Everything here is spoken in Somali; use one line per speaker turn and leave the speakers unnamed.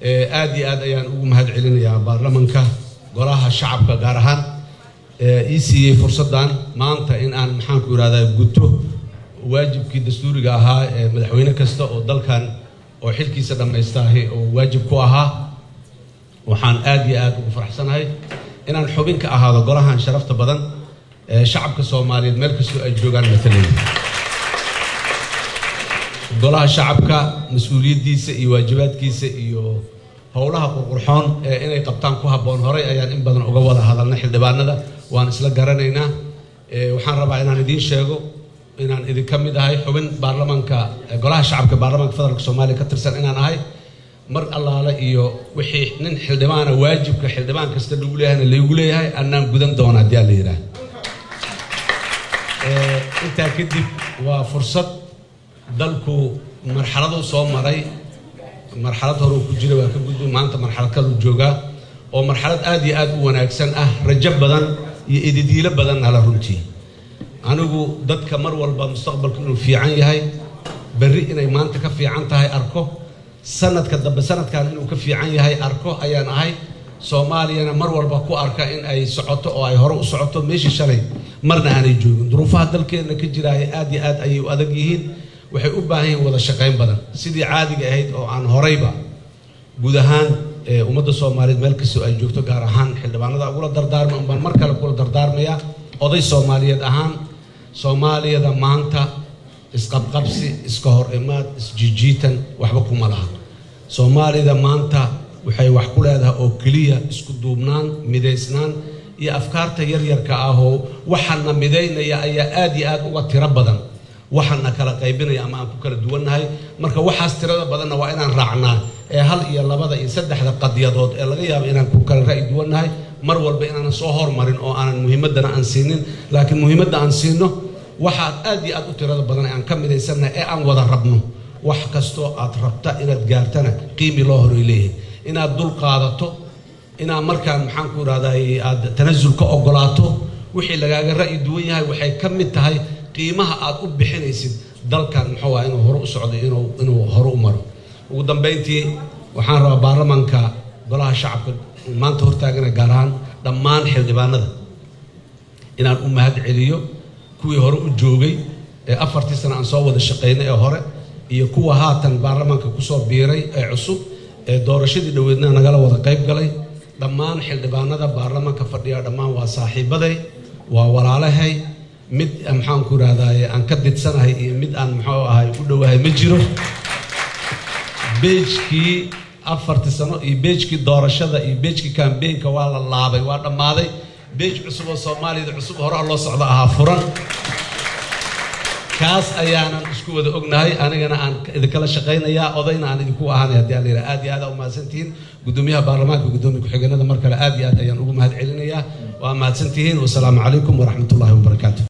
aad iyo aad ayaan ugu mahad celinayaa baarlamanka golaha shacabka gaar ahaan ii siiyey fursaddan maanta in aan maxaanku yidhahdaa guto waajibkii dastuuriga ahaa ee madaxweyne kasta oo dalkan oo xilkiisa dhammaystaahi oo waajib ku ahaa waxaan aad iyo aad ugu faraxsanahay inaan xubin ka ahaado golahan sharafta badan ee shacabka soomaaliyeed meel kastoo ay joogaan matalaya golaha shacabka mas-uuliyaddiisa iyo waajibaadkiisa iyo howlaha qurqurxoon ee inay qabtaan ku habboon horay ayaan in badan uga wada hadalnay xildhibaanada waan isla garanaynaa waxaan rabaa inaan idiin sheego inaan idinka mid ahay xubin baarlamanka golaha shacabka baarlamanka federaalk soomaaliya ka tirsan inaan ahay mar allaale iyo wixii nin xildhibaana waajibka xildhibaan kasta lagu leeyahayna laygu leeyahay annaan gudan doona haddii aan la yidhaah intaa kadib waa fursad dalku marxaladuu soo maray marxalad horeu ku jira waa ka gudbi maanta marxalad kaluu joogaa oo marxalad aad iyo aad u wanaagsan ah rajo badan iyo ididiilo badanna la runtii anigu dadka mar walba mustaqbalku inuu fiican yahay berri inay maanta ka fiican tahay arko sanadka dambe sanadkan inuu ka fiican yahay arko ayaan ahay soomaaliyana mar walba ku arka in ay socoto oo ay hore u socoto meeshii shalay marna aanay joogin duruufaha dalkeenna ka jiraaya aad iyo aad ayay u adag yihiin waxay u baahan yihiin wada shaqayn badan sidii caadiga ahayd oo aan horeyba guud ahaan ummadda soomaaliyeed meel kastoo ay joogto gaar ahaan xildhibaanada ugula dardaarma unbaan mar kale kula dardaarmayaa oday soomaaliyeed ahaan soomaaliyada maanta isqabqabsi iska hor imaad isjijiitan waxba kuma laha soomaalida maanta waxay wax ku leedahay oo keliya isku duubnaan midaysnaan iyo afkaarta yaryarka ah oo waxana midaynaya ayaa aad iyo aad uga tiro badan waxana kala qaybinaya ama aan ku kala duwannahay marka waxaas tirada badanna waa inaan raacnaa ee hal iyo labada iyo saddexda qadyadood ee laga yaabo inaan ku kala ra'yi duwannahay mar walba inaanan soo hormarin oo aanan muhiimaddana aan siinin laakiin muhiimadda aan siino waxaad aad iyo aad u tirada badan aan ka midaysannahay ee aan wada rabno wax kastoo aad rabta inaad gaartana qiimi loo horay leeyahay inaad dul qaadato inaad markaan maxaan ku idhahdaa aad tanasul ka ogolaato wixii lagaaga ra'yi duwan yahay waxay ka mid tahay qiimaha aad u bixinaysid dalkan muxuu ah inuu hore u socdo inuu inuu hore u maro ugu dambayntii waxaan rabaa baarlamanka golaha shacabka maanta hortaagana gaar ahaan dhammaan xildhibaanada inaan u mahad celiyo kuwii hore u joogay ee afartii sana aan soo wada shaqaynay ee hore iyo kuwa haatan baarlamanka kusoo biiray ee cusub ee doorashadii dhoweedna nagala wada qayb galay dhammaan xildhibaanada baarlamanka fadhiya dhammaan waa saaxiibaday waa walaalahay mid maxaanku idhahdaye aan ka didsanahay iyo mid aan muxuu ahay u dhowahay ma jiro beejkii afartii sano iyo beejkii doorashada iyo beejkii kambeynka waa la laabay waa dhammaaday beej cusub oo soomaaliyada cusub horaha loo socdo ahaa furan kaas ayaanan isku wada ognahay anigana aan idinkala shaqaynayaa odayna aan idinku ahaanay haddii aan la yidhaha aad iyo aad aa u mahadsantihiin guddoomiyaha baarlamaanka guddoomiya ku-xigeenada mar kale aad iyo aad ayaan ugu mahad celinayaa waa mahadsantihiin wasalaamu calaykum waraxmat ullahi wabarakaatu